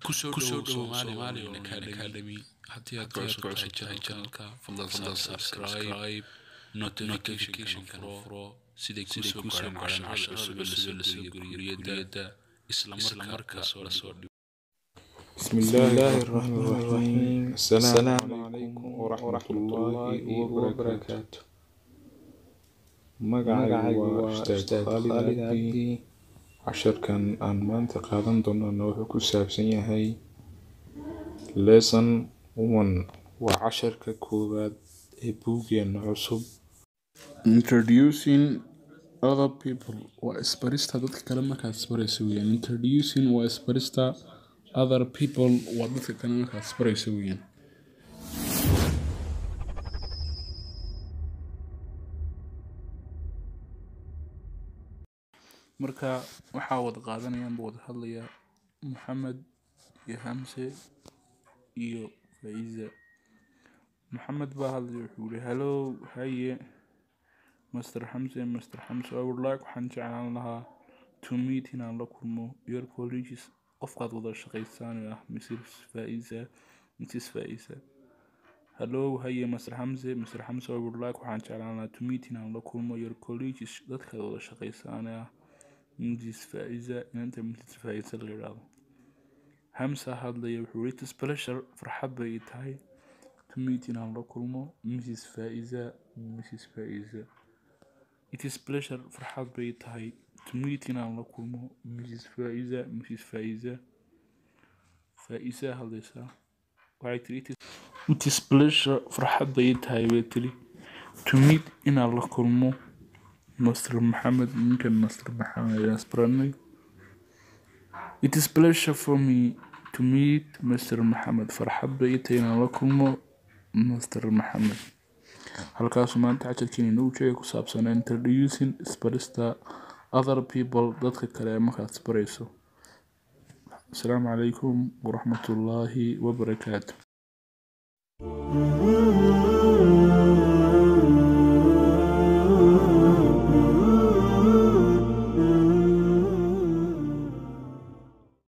kusoo dhowow Somali Academy haddii aad ka cusub tahay channelka fadlan subscribe notification furo siday kusoo gaaraan casharada cusub la soo geliyo guriyada isla markaas la soo dhigo بسم الله الرحمن الرحيم السلام عليكم ورحمة الله وبركاته magacaygu waa ustaad khaalid cabdi casharkan aan maanta qaadan doonana wuxuu ku saabsan yahay lesson one waa casharka koowaad ee buuggeena cusub introducing other people waa isbarista dadka kale markaad isbarayso weyaan introducing waa isbarista other people waa dadka kale markaad isbarayso weyaan marka waxaa wada qaadanayaanba wada hadlaya maxamed iyo hamse iyo faiza maxamed baa hadlaya wuxuu yihi hello haye master hamse master hamse i would like waxaan jeclaan lahaa to meet inaan la kulmo your colleges qofkaad wada shaqaysaan ee ah mrs faiza mrs faiza hello haye master hamse master hamse i would like waxaan jeclaan lahaa to meet inaan la kulmo your colleges dadkaad wada shaqaysaan ee ah mrs faiza inanta mrs faiza la yidhaahdo hamsa hadlaya wuxuu yiri tis pleasure farxad bay ii tahay to meet inaan la kulmo mrs faiza mrs faiza it is pleasure farxad bay ii tahay to meet inaan la kulmo mrs faiza mrs faiza faiza hadlaysaa waxay tiri "It is- it is pleasure farxad bay ii tahay bay tiri to meet inaan la kulmo master maxamed ninkan master maxamed ayaan isbaranay it is pleasure for me to meet master maxamed farxad bay ii tahay inaan la kulmo master maxamed halkaasu maanta casharkeena inoogu sheegay ku saabsan introducing isbarista other people dadka kale ee markaad isbarayso asalaamu calaykum waraxmatullaahi wabarakaatu